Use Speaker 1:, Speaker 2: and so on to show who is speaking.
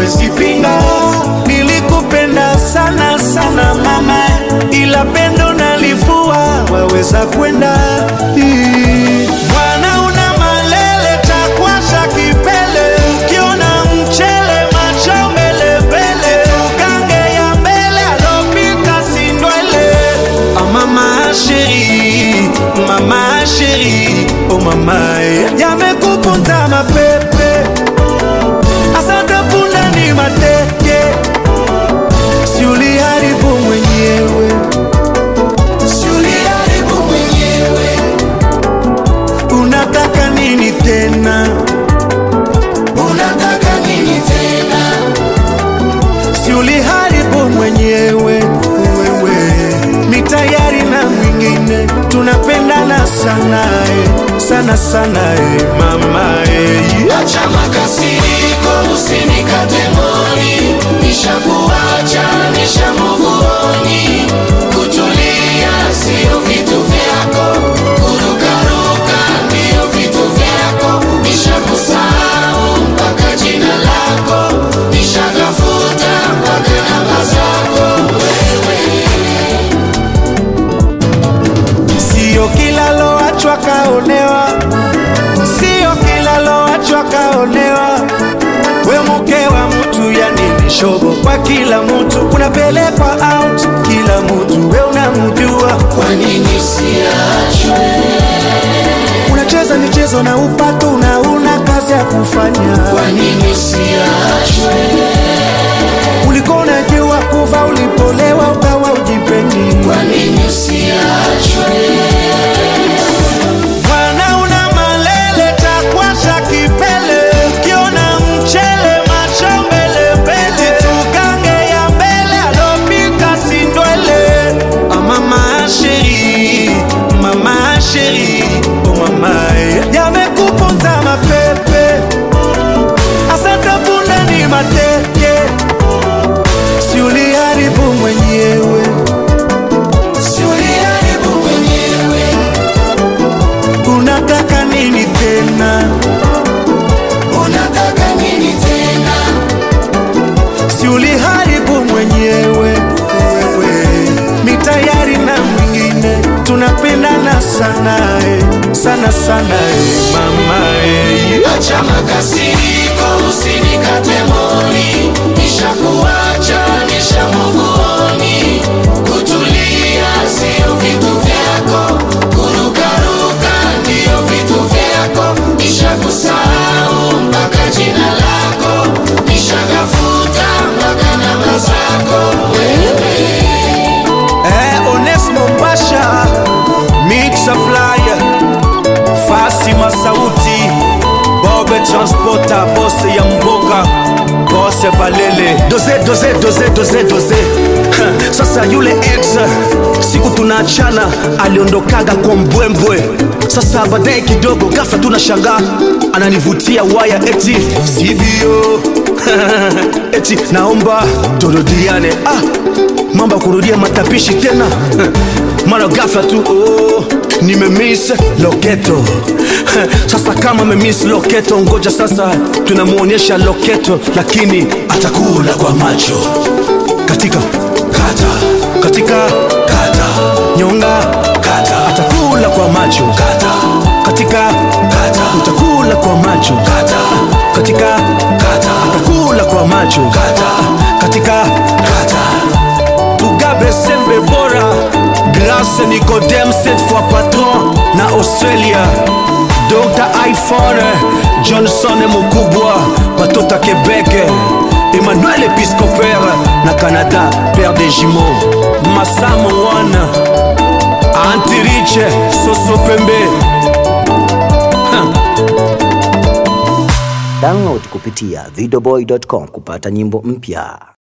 Speaker 1: hawezi pinga. Nilikupenda sana sana mama, ila pendo nalivua, waweza kwenda Ii. Bwana una malele takwasha kipele, ukiona mchele macho mbele mbele, tukange ya mbele alopita sindwele. Ah mama chérie, mama chérie, oh mama eh. yamekupunza mapepe, asante punda ni mateke, si uliharibu mwenyewe, si uliharibu mwenyewe. Unataka nini tena? Unataka nini tena? Si uliharibu mwenyewe wewe, mi tayari na mwingine, tunapendana sana eh, sana sana eh, mama eh.
Speaker 2: Acha makasiriko, usinikate moni, nishakuacha, nishamuvuoni. Kutulia sio vitu vyako, kurukaruka ndio vitu vyako. Nishakusahau mpaka jina lako, nishagafuta mpaka namba zako.
Speaker 1: Sio kila loachwa kaonewa, sio kila loachwa kaonewa. We mke wa mtu, yani ni shobo kwa kila mtu, unapelekwa out kila mtu, we unamjua.
Speaker 2: Kwa nini siachwe?
Speaker 1: Unacheza michezo na upato na una kazi ya kufanya.
Speaker 2: Kwa nini siachwe?
Speaker 1: Ulikuwa unajua kuva ulipolewa ukawa ujipendi.
Speaker 2: Kwa nini siachwe?
Speaker 1: Bwana una malele takwasha kipele, ukiona mchele macho mbele mbele, tukange ya mbele alopika sindwele. Ah, mama chérie, mama chérie, oh mama eh. yamekupunza mapepe, asante punda ni mateke, si uliharibu mwenyewe, si uliharibu
Speaker 2: Mwenyewe
Speaker 1: Unataka nini tena?
Speaker 2: unataka nini tena?
Speaker 1: Si uliharibu mwenyewe wewe, mi tayari na mwingine, tunapendana sana eh, sana sana eh, mama eh.
Speaker 2: Acha makasiriko, usinikate moni, nishakuacha, nishamuvuoni. Kutulia sio vitu vyako, kurukaruka ndio vitu vyako. Nishakusahau mpaka jina lako, nishagafuta mpaka namba zako. Wewe
Speaker 1: Eh, Onesmo Pasha, Mix Supplier, Fasima Sauti, Bobe Transporter, boss ya mboga, boss Balele. Doze, doze, doze, doze, doze. Ha, Sasa yule ex siku tunaachana aliondokaga kwa mbwembwe. Sasa baadaye kidogo ghafla tunashangaa ananivutia waya eti sivyo eti naomba turudiane. Ah, mambo ya kurudia matapishi tena mara ghafla tu oh, nimemiss loketo sasa kama memiss loketo ngoja sasa tunamwonyesha loketo lakini atakula kwa macho katika kata katika kata nyonga kata atakula kwa macho kata katika kata utakula kwa macho kata katika kata atakula kwa macho kata katika kata Mugabe Sembe Bora Grâce Nicodème cette fois patron na Australia Dr. iPhone Johnson Mukubwa Batota Québec Emmanuel Episcopère na Canada Père des jumeaux Massam One Antirich Soso Pembe huh.
Speaker 3: Download kupitia videoboy.com kupata nyimbo mpya.